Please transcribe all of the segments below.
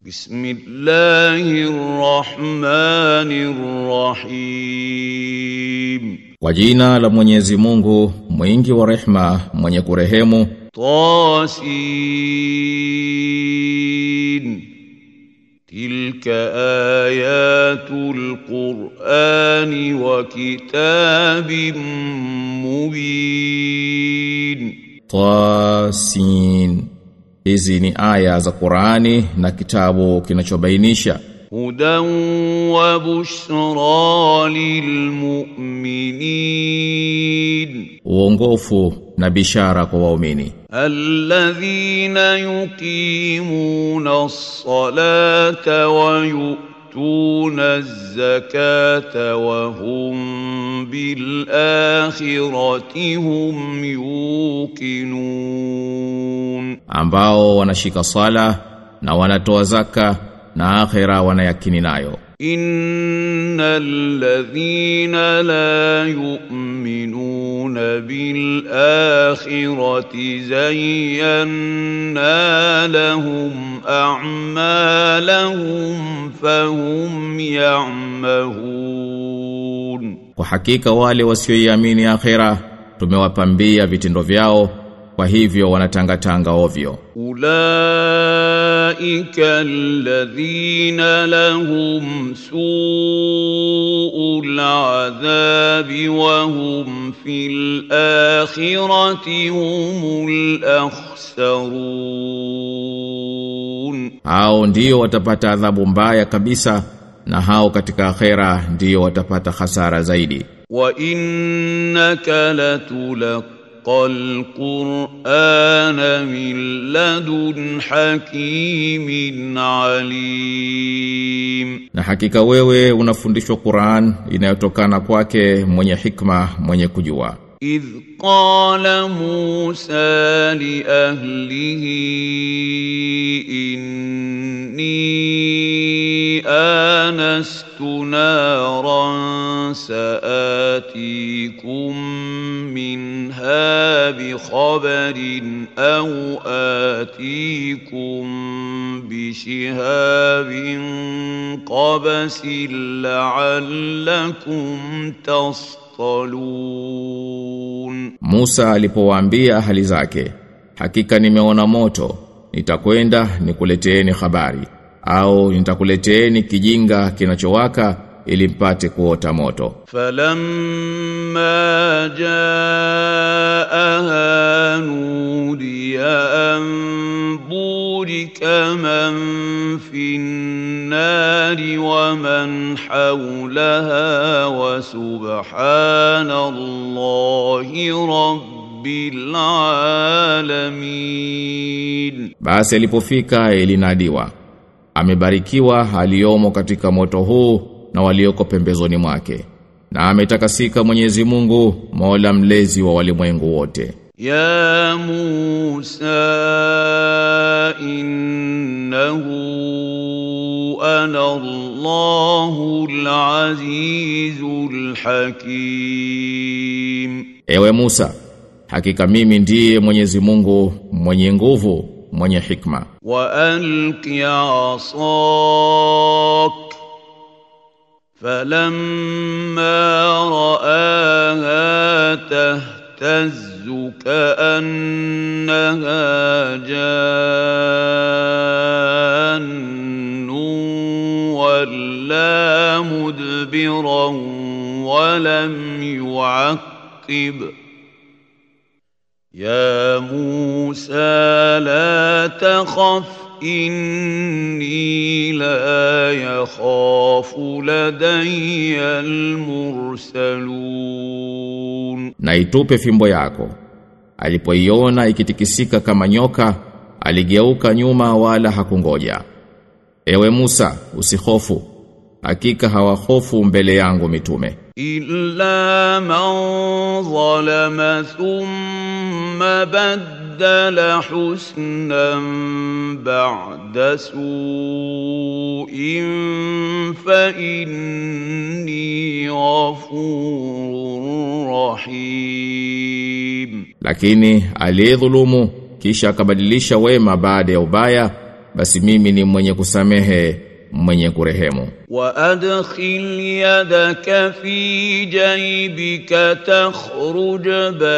بسم الله الرحمن الرحيم Kwa jina la Mwenyezi Mungu, mwingi wa rehma, mwenye kurehemu. طاسين تلك آيات القرآن وكتاب مبين Tasin. Hizi ni aya za Qur'ani na kitabu kinachobainisha هدى وبشرى للمؤمنين uongofu na bishara kwa waumini الذين يقيمون الصلاة ويؤتون الزكاة وهم بالآخرة هم يوقنون ambao wanashika sala na wanatoa zaka na akhera wanayakini nayo إن الذين لا يؤمنون بالآخرة زينا لهم أعمالهم فهم يعمهون kwa hakika wale wasioiamini akhera tumewapambia vitendo vyao kwa hivyo wanatangatanga ovyo أولئك الذين لهم سوء العذاب وهم في الآخرة هم الأخسرون hao ndio watapata adhabu mbaya kabisa na hao katika akhera ndio watapata hasara zaidi وإنك لتلقى القرآن من لدن حكيم عليم na hakika wewe unafundishwa Qur'an inayotokana kwake mwenye hikma mwenye kujua إذ قال موسى لأهله إني آنست نارا سآتيكم منها بخبر أو آتيكم بشهاب قبس لعلكم تصطلون Musa alipowaambia ahali zake hakika nimeona moto nitakwenda nikuleteeni habari au nitakuleteeni kijinga kinachowaka ili mpate kuota moto فلما جاءها نودي أن بورك من في النار ومن حولها وسبحان الله رب العالمين basi alipofika ilinadiwa amebarikiwa aliyomo katika moto huu na walioko pembezoni mwake na ametakasika Mwenyezi Mungu Mola mlezi wa walimwengu wote يا موسى إنه أنا الله العزيز الحكيم Ewe Musa hakika mimi ndiye Mwenyezi Mungu mwenye nguvu mwenye hikma وألق عصاك فلما رآها تهتز كأنها جان ولا مدبرا ولم يعقب يا موسى لا تخف إني لا يخاف لدي المرسلون na itupe fimbo yako alipoiona ikitikisika kama nyoka aligeuka nyuma wala hakungoja Ewe Musa usihofu hakika hawahofu mbele yangu mitume إلا من ظلم ثم بدل حسنا بعد سوء فإني غفور رحيم lakini aliyedhulumu kisha akabadilisha wema baada ya ubaya basi mimi ni mwenye kusamehe mwenye kurehemu وأدخل يدك في جيبك تخرج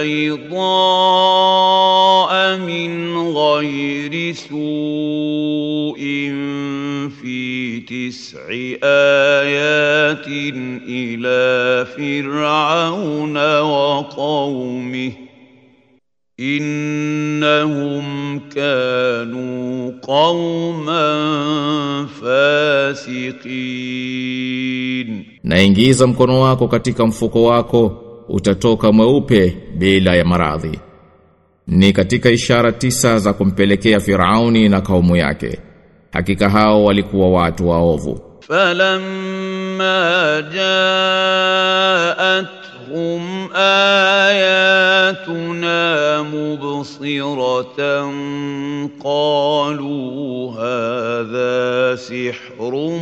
بيضاء من غير سوء في تسع آيات إلى فرعون وقومه إنهم كانوا قوما فاسقين na ingiza mkono wako katika mfuko wako utatoka mweupe bila ya maradhi ni katika ishara tisa za kumpelekea Firauni na kaumu yake hakika hao walikuwa watu waovu فلما جاءتهم آياتنا مبصرة قالوا هذا سحر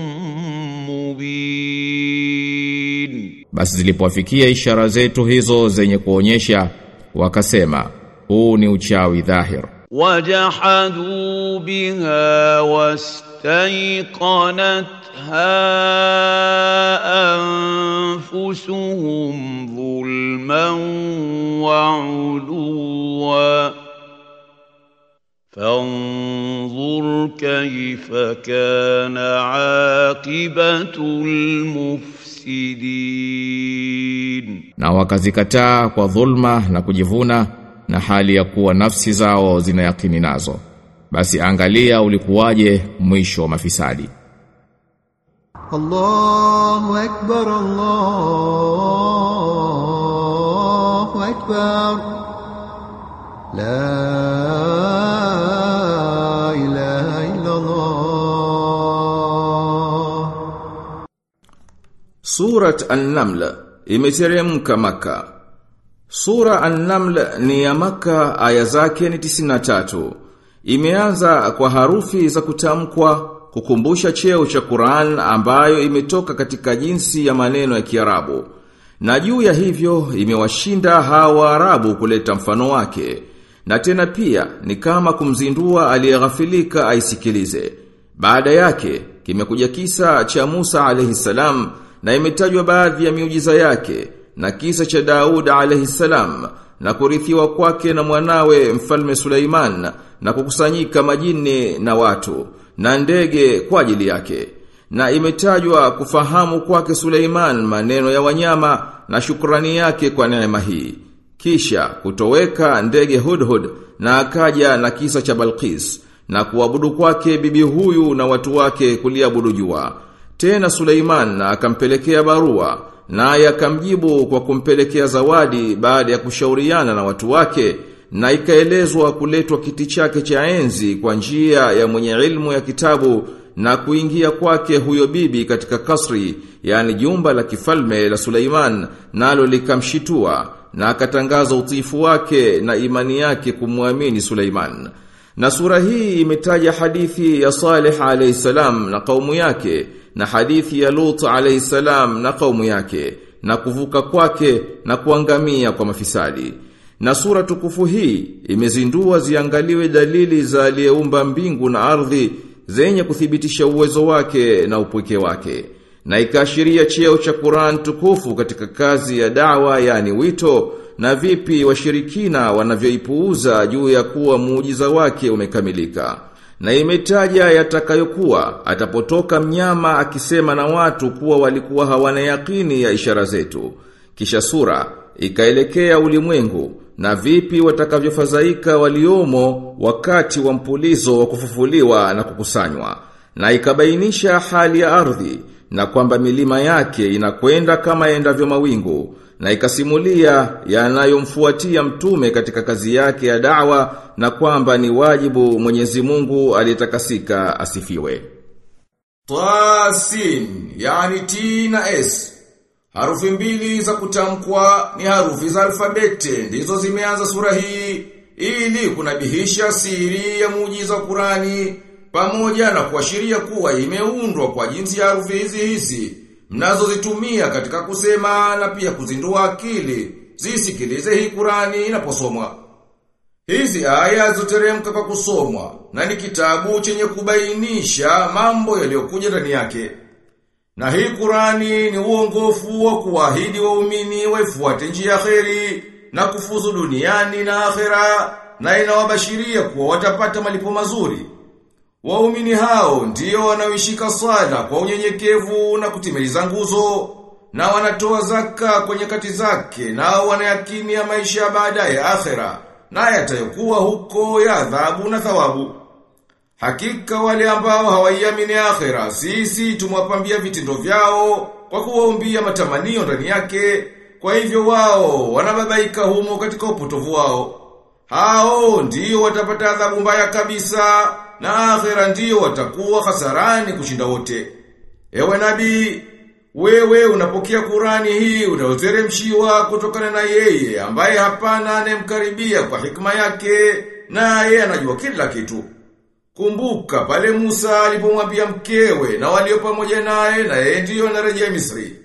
مبين basi zilipowafikia ishara zetu hizo zenye kuonyesha wakasema huu ni uchawi dhahir وجحدوا بها واستيقنتها أنفسهم ظلما وعلوا فانظر كيف كان عاقبة المفسدين na wakazikataa kwa dhulma na kujivuna na hali ya kuwa nafsi zao zinayakini nazo basi angalia ulikuwaje mwisho wa mafisadi الله أكبر الله أكبر لا إله إلا الله Surat An-Naml imeteremka Maka. Sura An-Naml ni ya Maka, aya zake ni 93. Imeanza kwa harufi za kutamkwa kukumbusha cheo cha Qur'an ambayo imetoka katika jinsi ya maneno ya Kiarabu. Na juu ya hivyo imewashinda hawa Arabu kuleta mfano wake. Na tena pia ni kama kumzindua aliyeghafilika aisikilize. Baada yake kimekuja kisa cha Musa alayhi salam na imetajwa baadhi ya miujiza yake na kisa cha Daud alayhi salam na kurithiwa kwake na mwanawe mfalme Suleiman na kukusanyika majini na watu na ndege kwa ajili yake na imetajwa kufahamu kwake Suleiman maneno ya wanyama na shukrani yake kwa neema hii kisha kutoweka ndege Hudhud na akaja na kisa cha Balqis na kuabudu kwake bibi huyu na watu wake kuliabudu jua tena Suleiman akampelekea barua naye akamjibu kwa kumpelekea zawadi baada ya kushauriana na watu wake na ikaelezwa kuletwa kiti chake cha enzi kwa njia ya mwenye ilmu ya kitabu na kuingia kwake huyo bibi katika kasri yani jumba la kifalme la Suleiman nalo likamshitua na akatangaza utiifu wake na imani yake kumwamini Suleiman na sura hii imetaja hadithi ya Saleh alayhi salam na kaumu yake na hadithi ya Lut alayhi salam na kaumu yake na kuvuka kwake na kuangamia kwa mafisadi. Na sura tukufu hii imezindua ziangaliwe dalili za aliyeumba mbingu na ardhi zenye kuthibitisha uwezo wake na upweke wake. Na ikaashiria cheo cha Qur'an tukufu katika kazi ya dawa yani wito na vipi washirikina wanavyoipuuza juu ya kuwa muujiza wake umekamilika. Na imetaja yatakayokuwa atapotoka mnyama akisema na watu kuwa walikuwa hawana yakini ya ishara zetu. Kisha sura ikaelekea ulimwengu na vipi watakavyofadhaika waliomo wakati wa mpulizo wa kufufuliwa na kukusanywa. Na ikabainisha hali ya ardhi na kwamba milima yake inakwenda kama endavyo mawingu na ikasimulia yanayomfuatia mtume katika kazi yake ya da'wa na kwamba ni wajibu Mwenyezi Mungu aliyetakasika asifiwe. Tasin, yani T na S. Harufi mbili za kutamkwa ni harufi za alfabete ndizo zimeanza sura hii ili kunabihisha siri ya muujiza wa Qurani pamoja na kuashiria kuwa imeundwa kwa jinsi ya harufi hizi hizi mnazozitumia katika kusema na pia kuzindua akili zisikilize hii Qurani inaposomwa. Hizi aya zoteremka kwa kusomwa na ni kitabu chenye kubainisha mambo yaliyokuja ndani yake. Na hii Qurani ni uongofu wa kuahidi waumini waifuate njia ya kheri na kufuzu duniani na akhera na inawabashiria kuwa watapata malipo mazuri. Waumini hao ndio wanaoishika sala kwa unyenyekevu na kutimiliza nguzo na wanatoa zaka kwa nyakati zake nao wanayakini ya maisha ya baadaye ya akhera na yatayokuwa huko ya adhabu na thawabu. Hakika wale ambao hawaiamini akhera, sisi tumwapambia vitindo vyao kwa kuwaombia matamanio ndani yake, kwa hivyo wao wanababaika humo katika upotovu wao. Hao ndiyo watapata adhabu mbaya kabisa na akhera ndiyo watakuwa hasarani kushinda wote. Ewe nabii, wewe unapokea Kurani hii unayoteremshiwa kutokana na yeye ambaye hapana anemkaribia kwa hikma yake na yeye anajua kila kitu. Kumbuka pale Musa alipomwambia mkewe na walio pamoja naye na yeye ndiyo anarejea Misri.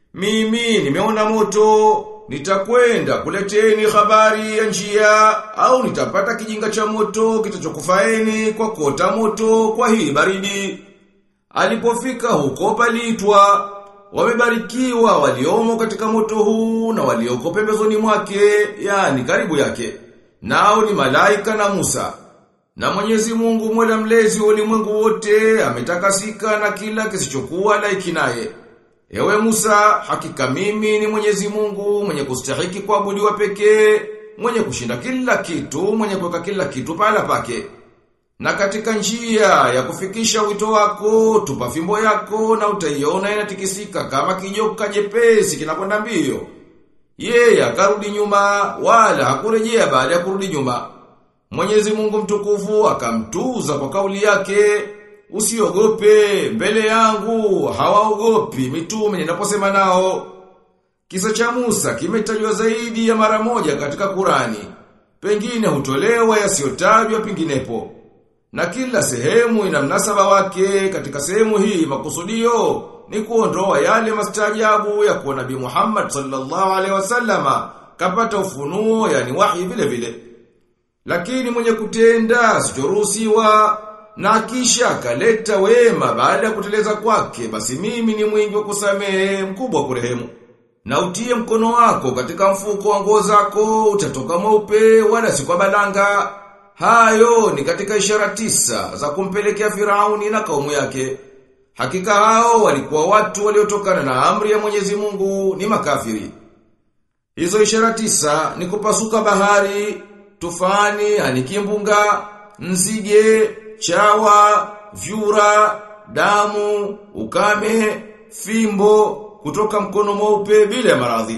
Mimi nimeona moto, nitakwenda kuleteni habari ya njia au nitapata kijinga cha moto kitachokufaeni kwa kota moto kwa hii baridi. Alipofika huko paliitwa wamebarikiwa waliomo katika moto huu na walioko pembezoni mwake, yani karibu yake. Nao ni malaika na Musa. Na Mwenyezi Mungu Mola mlezi wa ulimwengu wote ametakasika na kila kisichokuwa laiki naye. Ewe Musa, hakika mimi ni Mwenyezi Mungu mwenye kustahiki kuabudiwa pekee, mwenye kushinda kila kitu, mwenye kuweka kila kitu pahala pake. Na katika njia ya kufikisha wito wako, tupa fimbo yako na utaiona inatikisika kama kijoka jepesi kinakwenda mbio. Yeye akarudi nyuma wala hakurejea baada ya kurudi nyuma. Mwenyezi Mungu mtukufu akamtuza kwa kauli yake, usiogope mbele yangu, hawaogopi mitume ninaposema nao. Kisa cha Musa kimetajwa zaidi ya mara moja katika Kurani. Pengine hutolewa yasiyotajwa penginepo. Na kila sehemu ina mnasaba wake katika sehemu hii makusudio ni kuondoa yale mastajabu ya kuwa Nabii Muhammad sallallahu alaihi wasallama kapata ufunuo yani wahi vile vile. Lakini mwenye kutenda sichoruhusiwa na kisha akaleta wema baada ya kuteleza kwake basi mimi ni mwingi wa kusamehe mkubwa wa kurehemu. Na utie mkono wako katika mfuko wa nguo zako utatoka mweupe wala si kwa balanga. Hayo ni katika ishara tisa za kumpelekea Firauni na kaumu yake. Hakika hao walikuwa watu waliotokana na amri ya Mwenyezi Mungu ni makafiri. Hizo ishara tisa ni kupasuka bahari, tufani, anikimbunga, nzige, chawa, vyura, damu, ukame, fimbo, kutoka mkono mweupe bila ya maradhi.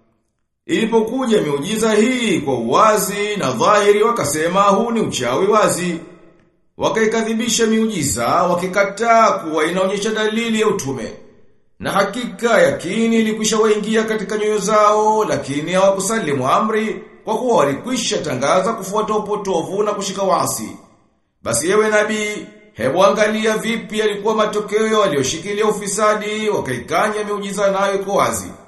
Ilipokuja miujiza hii kwa uwazi na dhahiri wakasema huu ni uchawi wazi. Wakaikadhibisha miujiza, wakikataa kuwa inaonyesha dalili ya utume. Na hakika yakini ilikwisha waingia katika nyoyo zao, lakini hawakusalimu amri kwa kuwa walikwisha tangaza kufuata upotovu na kushika wasi. Basi yewe nabii, hebu angalia vipi yalikuwa matokeo walioshikilia ufisadi, wakaikanya miujiza nayo iko wazi.